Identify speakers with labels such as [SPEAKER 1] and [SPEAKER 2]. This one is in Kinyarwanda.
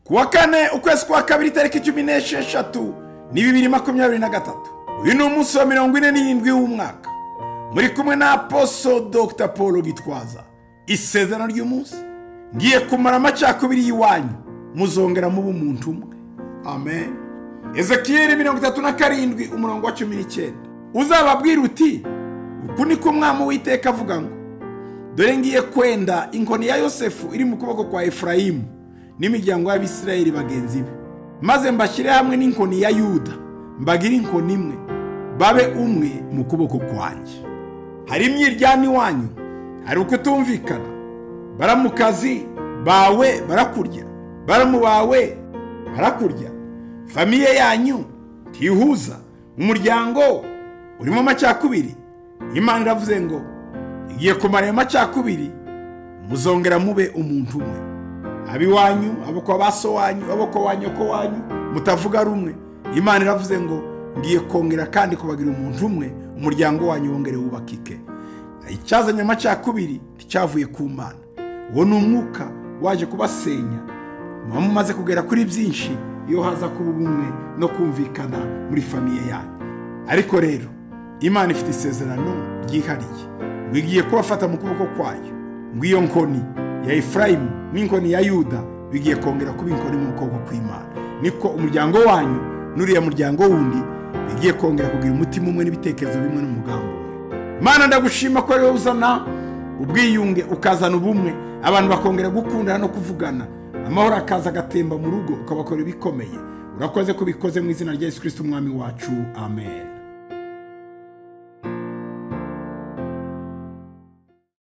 [SPEAKER 1] kuwa kane ukwezi kwa kabiri tariki cumi n'esheshatu ni bibiri makumyabiri na gatatu uyu ni umunsi wa mirongo ine n'irindwi w'umwaka muri kumwe na aposo dr paul gitwaza isezerano ry'umunsi ngiye kumara amacakubiri y'iwanyu muzongera muba umuntu umwe amen ezekiyeli mirongo itatu na karindwi umurongo wa cumi n'icyenda uzababwira uti uku niko umwami w'iteka avuga ngo dore ngiye kwenda inkoni ya yosefu iri mu kuboko kwa efurayimu n'imiryango y'abisirayeli bagenzi be maze mbashyire hamwe n'inkoni ya yuda mbagire inkoni imwe babe umwe mu kuboko kwanjye hari imyiryane iwanyu hari ukutumvikana baramukazi bawe barakurya baramu bawe barakurya famiye yanyu ntihuza umuryango urimo amacakubiri imana iravuze ngo igiye kumara ayo macakubiri muzongera mube umuntu umwe abiwanyu abokwa ba so wanyu abokwa wa nyoko wanyu mutavuga rumwe imana iravuze ngo ngiye kongera kandi kubagira umuntu umwe umuryango wanyu wongere wubakike icyazanye amacakubiri nticyavuye ku mana uwo ni umwuka waje kubasenya muba mumaze kugera kuri byinshi iyo haza kuba ubumwe no kumvikana muri famiye yanyu ariko rero imana ifite isezerano ryihariye ngo igiye kubafata mu kuboko kwayo ngo iyo nkoni ya efurayimu n'inkoni ya yuda bigiye kongera kuba inkoni mu kuboko kw'imana niko umuryango wanyu n'uriya muryango wundi bigiye kongera kugira umutima umwe n'ibitekerezo bimwe n'umugambi umwe mana ndagushima ko rero uzana ubwiyunge ukazana ubumwe abantu bakongera gukundana no kuvugana amahoro akaza agatemba mu rugo ukabakorera ibikomeye urakoze ko ubikoze mu izina rya yesu kirisiti umwami wacu amen